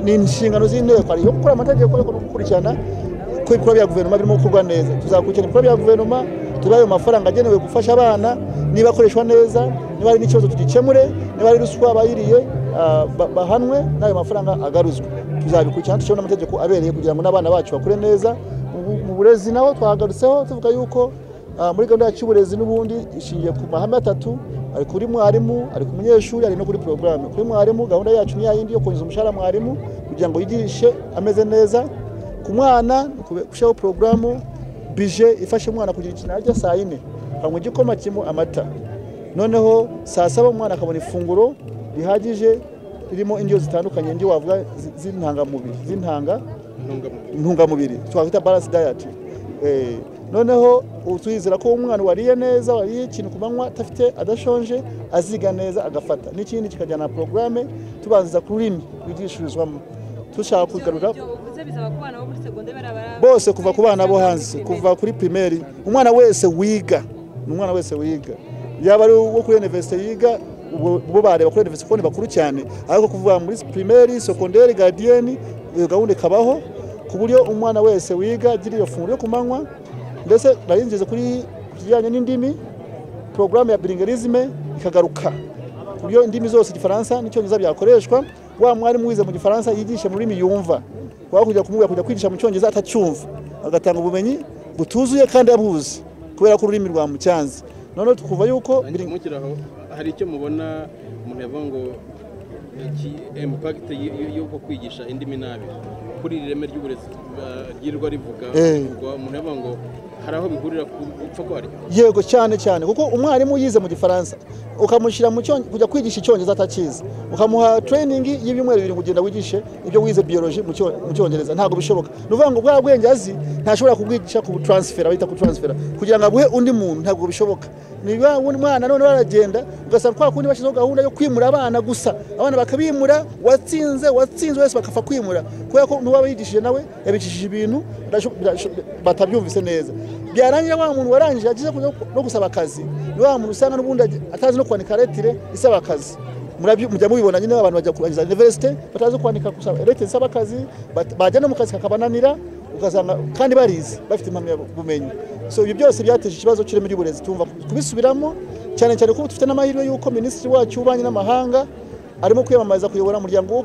ni inshingano z'inteko hariho gukora amategeko yo gukurikirana ko ibikorwa bya guverinoma birimo gukorwa neza tuzakurikirana ibikorwa bya guverinoma tuba ayo mafaranga agenewe gufasha abana niba akoreshwa neza niba hari n'ikibazo tugikemure niba hari ruswa bayiriye bahanwe n'ayo mafaranga agaruzwe tuzabikurikirana dushyiraho n'amategeko abereye kugira ngo n'abana bacu bakure neza mu burezi naho twahagarutseho tuvuga yuko muri gahunda yacu y'uburezi n'ubundi ishingiye ku mahame atatu ari kuri mwarimu ari ku munyeshuri ari no kuri porogaramu kuri mwarimu gahunda yacu ni yindi yo kongeza umushahara mwarimu kugira ngo yigishe ameze neza ku mwana gushyiraho porogaramu bije ifasha umwana kugira ikintu arya saa yine akanywa igikoma kirimo amata noneho saa saba umwana akabona ifunguro rihagije ririmo indyo zitandukanye indyo wavuga z'intangamubiri z'intanga intungamubiri twakwita baransi dayati noneho tuyizera ko umwana wariye neza wariye ikintu ku manywa adafite adashonje aziga neza agafata n'ikindi kikajyana na porogaramu tubanza ku rurimi rwigishirizwamo dushaka kugarura bose kuva ku bana bo hanze kuva kuri pirimeri umwana wese wiga ni umwana wese wiga yaba ari uwo kuri univerisite yiga bo bareba kuri univerisite kuko ni bakuru cyane ariko kuva muri pirimeri sekonderi garidiyeni iyo gahunda ikabaho ku buryo umwana wese wiga agira iyo funguro yo ku manywa ndetse narinjije kuri kijyanye n'indimi porogaramu ya biringerizme ikagaruka ku buryo indimi zose igifaransa n'icyongereza byakoreshwa wa mwarimu wize mu gifaransa yigishe mu rurimi yumva waba kujya kumubwira kujya kwigisha mu cyongereza atacyumva agatanga ubumenyi butuzuye kandi abuzi kubera ko ururimi rwamutyanze noneho tukuva yuko hari icyo mubona umuntu yavuga ngo iki impakiti y'uko kwigisha indimi nabi kuri iri reme ry'uburezi ryirwa rivuga umuntu yavuga ngo hari aho bihurira ku gupfa kwaryo yego cyane cyane kuko umwarimu yize mu gifaransa ukamushyira kujya kwigisha icyongereza atakizi ukamuha tereyiningi y'ibyumweru bibiri kugenda wigishe ibyo wize biyoroji mu cyongereza ntabwo bishoboka ni ukuvuga ngo bwa bwenge azi ntashobora kubwigisha ku taransifera bita ku taransifera kugira ngo aguhe undi muntu ntabwo bishoboka niba umwana none baragenda ugasanga kwa kundi bashyizeho gahunda yo kwimura abana gusa abana bakabimura watsinze watsinze wese bakapfa kwimura kubera ko n'uwaba yigishije nawe yabicishije ibintu batabyumvise neza byarangira wa muntu warangije agize no gusaba akazi ni wa muntu usanga n'ubundi atazi no kwandika retire isaba akazi mujya mubibona nyine abantu bajya kurangiza iniverisite batazi kwandika retire isaba akazi bajya no mu kazi kakabananira ugasanga kandi barize bafite impamyabumenyi so ibyo byose byateje ikibazo cy'ireme ry'uburezi tumva kubisubiramo cyane cyane ko dufite n'amahirwe y'uko minisitiri wacu w'ububanyi n'amahanga arimo kwiyamamariza kuyobora umuryango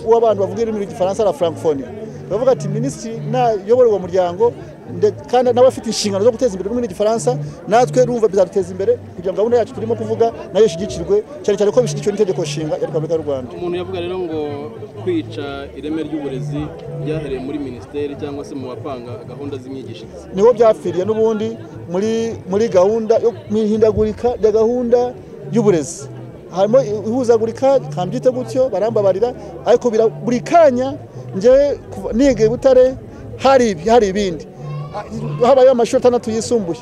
w'abantu bavuga ururimi rw'igifaransa na francophonie bavuga ati minisitiri nayobora uwo muryango kandi nawe afite inshingano zo guteza imbere ururimi rw'igifaransa natwe rumva bizaduteza imbere kugira ngo gahunda yacu turimo kuvuga nayo ishyigikirwe cyane cyane ko bishyigikiwe n'itegeko nshinga ya repubulika y'u rwanda umuntu yavuga rero ngo kwica ireme ry'uburezi byahereye muri minisiteri cyangwa se mu bapanga gahunda z'imyigishirize niho byapfiriye n'ubundi muri muri gahunda yo mu ihindagurika rya gahunda y'uburezi harimo ihuzagurika kambyite gutyo barambabarira ariko buri kanya ngewe niga i butare hari ibindi habayeho amashuri atandatu yisumbuye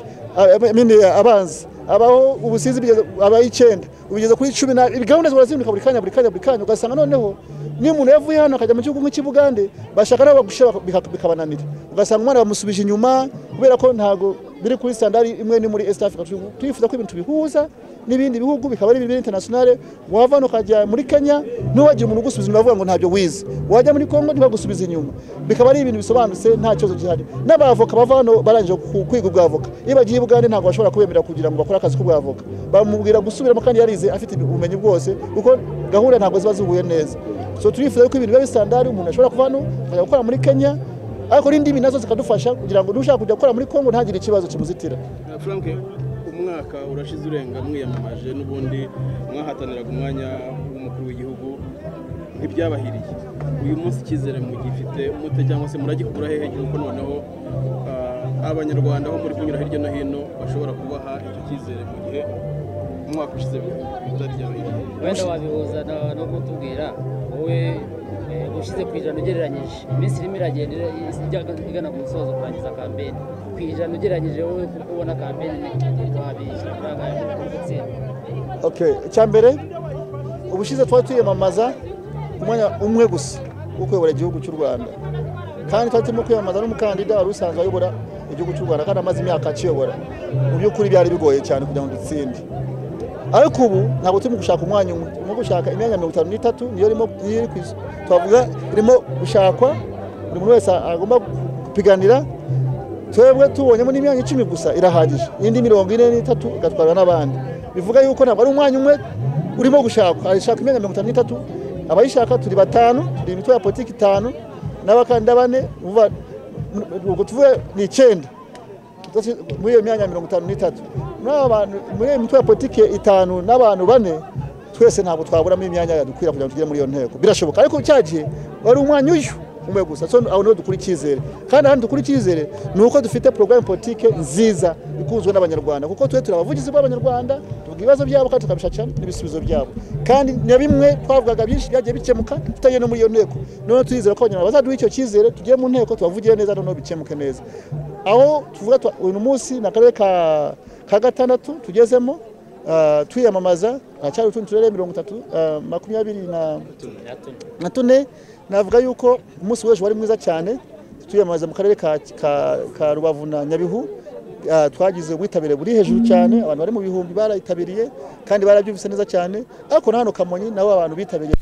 abanza abaho ubusizi abaye icyenda ubigeza kuri cumi n'abiri gahunda zirazinduka buri kanya buri kanya buri kanya ugasanga noneho niyo umuntu yavuye hano akajya mu gihugu nk'ikibugande bashaka nabo bagushyira bikabananira ugasanga umwana bamusubije inyuma kubera ko ntabwo biri kuri sitandari imwe ni muri east africa twifuza ko ibintu bihuza n'ibindi bihugu bikaba ari ibintu interinasiyonale wava hano ukajya muri kenya ntiwagira umuntu ugusubiza inyuma avuga ngo ntabyo wize wajya muri congo ntibagusubize inyuma bikaba ari ibintu bisobanutse nta kibazo gihari n'abavoka bava hano barangije kwiga ubwavoka iyo bagiye ubugande ntabwo bashobora kubemera kugira ngo bakore akazi k'ubwavoka bamubwira gusubiramo kandi yarize afite ubumenyi bwose kuko gahunda ntabwo ziba zihuye neza so turifuza ko ibintu biba bisitandari umuntu ashobora kuva hano akajya gukora muri kenya ariko n'indimi nazo zikadufasha kugira ngo n'ushaka kujya gukora muri congo ntagire ikibazo kimuzitira frank umwaka urashize urenga mwiyamamaje n'ubundi mwahataniraga umwanya w'umukuru w'igihugu ntibyabahiriye uyu munsi icyizere mugifite mute cyangwa se muragikura hehe kuko noneho abanyarwanda aho muri kunyura hirya no hino bashobora kubaha icyo cyizere mu gihe umwaka ushize bitari byabahiriye wenda wabihuza no kutubwira wowe ushize ku ijana ugereranyije iminsi irimo iragenda igana ku musozo kurangiza kampeni ku ijana ugereranyije wowe kuko ubona kampeni icya mbere ubushize twari twiyamamaza umwanya umwe gusa wo kuyobora igihugu cy'u rwanda kandi twari turimo kwiyamamaza n'umukandida wari usanzwe ayobora igihugu cy'u rwanda kandi amaze imyaka akiyobora mu by'ukuri byari bigoye cyane kugira ngo dutsinde ariko ubu ntabwo turimo gushaka umwanya umwe turimo gushaka imyanya mirongo itanu n'itatu niyo irimo niyo iri ku isi twavuga irimo gushakwa buri muntu wese agomba kupiganira twebwe tubonyemo n'imyanya icumi gusa irahagije indi mirongo ine n'itatu igatwarwa n'abandi bivuga yuko ntabwo ari umwanya umwe urimo gushakwa arashaka imyanya mirongo itanu n'itatu abayishaka turi batanu turi imitwe ya politiki itanu n'abakandida bane uva ubwo tuvuge ni icyenda muri iyo myanya mirongo itanu n'itatu muri aba bantu muri iyo mitwe ya politiki itanu n'abantu bane twese ntabwo twaburamo imyanya yadukwira kugira ngo tugere muri iyo nteko birashoboka ariko cya gihe wari umwanya uyu umwe gusa so aho niho dukura icyizere kandi ahantu dukura icyizere ni uko dufite porogaramu politiki nziza ikunzwe n'abanyarwanda kuko twe turi abavugizi b'abanyarwanda tuvuga ibibazo byabo kandi tukabishakira n'ibisubizo byabo kandi na bimwe twavugaga byinshi byagiye bikemuka tutagiye no muri iyo nteko noneho turizera ko abanyarwanda bazaduha icyo cyizere tugiye mu nteko tubavugire neza noneho bikemuke neza aho tuvuga tu- uyu munsi ni akarere ka- ka gatandatu tugezemo ah, twiyamamaza haracyari utundi turere mirongo itatu ah, makumyabiri na na tune navuga yuko umunsi w'ejo wari mwiza cyane tuyamamaza mu karere ka, ka, ka rubavu na nyabihu Ah, twagize ubwitabire buri hejuru cyane abantu bari mu bihumbi barayitabiriye kandi barabyumvise neza cyane ariko na hano kamonyi nabo abantu bitabiriye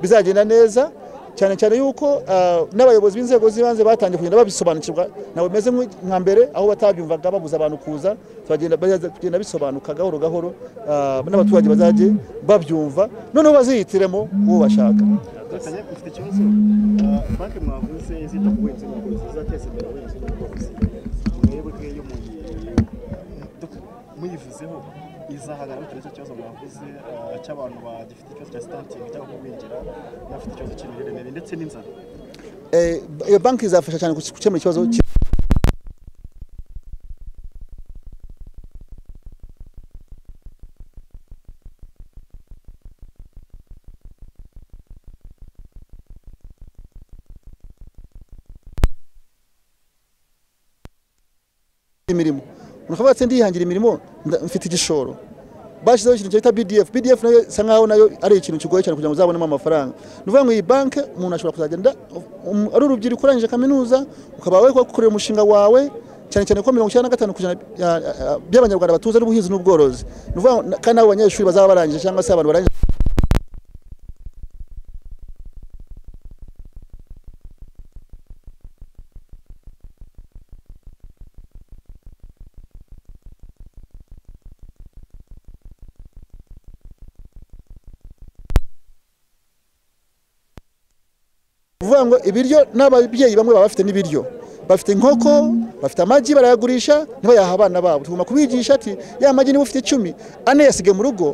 bizagenda neza cyane cyane yuko ah, n'abayobozi b'inzego z'ibanze batangiye kugenda babisobanukirwa ntabwo bimeze nk'u- nka mbere aho batabyumvaga babuza abantu kuza turagenda baza kugenda bisobanuka gahoro gahoro ah, n'abaturage bazajye babyumva noneho bazihitiremo uwo bashaka Kanya, ufite ikibazo Ah, banki mwavuze zita ku buhinzi n'ubworozi zizateza imbere ubuhinzi n'ubworozi mwebwe yo muyi- duk- muyivuzeho izahangana bitewe n'icyo kibazo mwavuze ah, cy'abantu bagifite ikibazo cya sitantingi cyangwa kugwingira n'abafite ikibazo cy'imirire mibi ndetse n'inzara Eh, iyo banki izafasha cyane gukemura ikibazo ki- imirimo umuntu akavuga ati ndihangira imirimo nda- mfite igishoro bashyizeho ikintu cyitwa BDF BDF nayo isa nkaho nayo ari ikintu kigoye cyane kugira ngo uzabonemo amafaranga ni ukuvuga ngo iyi banki umuntu ashobora kuzagenda um, ari urubyiruko urangije kaminuza ukaba we kukorera umushinga wawe cyane cyane ko mirongo icyenda na gatanu ku ijana ya- ya- by'abanyarwanda batuze n'ubuhinzi n'ubworozi ni ukuvuga ngo na- kandi n'abo banyeshuri bazaba barangije cyangwa se abantu barangije uvuga ngo ibiryo n'ababyeyi bamwe baba bafite n'ibiryo bafite inkoko bafite amagi barayagurisha ntibayaha abana babo tugomba kubigisha ati ya magi niba ufite icumi ane yasige mu rugo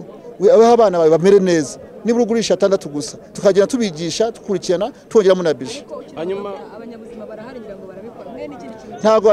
abaha abana bawe bamere neza nibura ugurisha atandatu gusa tukagenda tubigisha dukurikirana twongeramo na bije Hanyuma- abanyabuzima barahari ngira ngo barabikora mwe n'ikindi kintu ntabwo